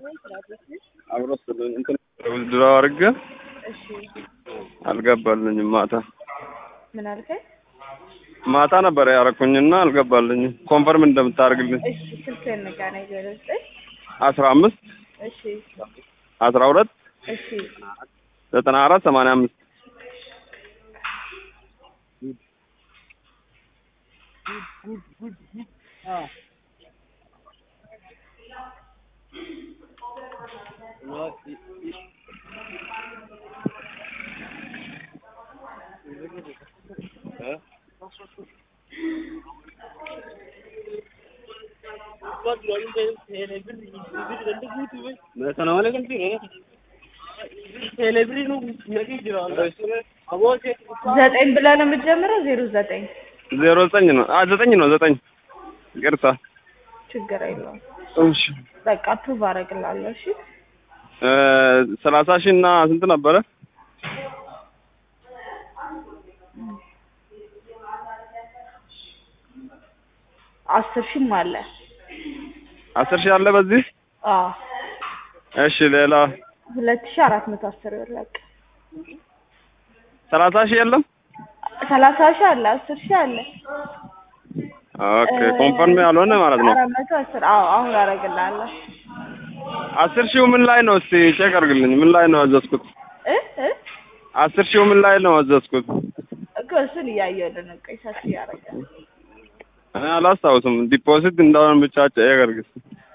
አብሮ ስለኝ እንትን ድሮ አድርጌ እሺ አልገባልኝም። ማታ ምን አልከኝ? ማታ ነበር ያረኩኝና አልገባልኝም። ኮንፈርም እንደምታደርግልኝ እሺ ስልክህን ንገረኝ። ዜሮ ዘጠኝ አስራ አምስት እሺ አስራ ሁለት እሺ ዘጠና አራት ሰማንያ አምስት ዘጠኝ ብለህ ነው የምትጀምረው? ዜሮ ዘጠኝ ዜሮ ዘጠኝ ነው አ ዘጠኝ ነው ዘጠኝ ይቅርታ። ችግር የለውም። እሺ በቃ ፕሩቭ አደርግልሃለሁ። እሺ እ ሰላሳ ሺህ እና ስንት ነበረ? አስር ሺህም አለ። አስር ሺህ አለ በዚህ። አዎ እሺ ሌላ ሁለት ሺህ አራት መቶ አስር ብር በቃ ሰላሳ ሺህ የለም። ሰላሳ ሺህ አለ። አስር ሺህ አለ። ኦኬ ኮንፈርም ያልሆነ ማለት ነው። አራት መቶ አስር አዎ አሁን አደርግልሃለሁ። አስር ሺው ምን ላይ ነው? እስቲ ቼክ አድርግልኝ። ምን ላይ ነው ያዘዝኩት? እ እ አስር ሺው ምን ላይ ነው ያዘዝኩት? እኮ እሱን እያየሁልህ ነው። ቆይ ሰፊ ያደርጋል። እኔ አላስታውስም። ዲፖዚት እንደሆነ ብቻ ቼክ አድርግ እስቲ።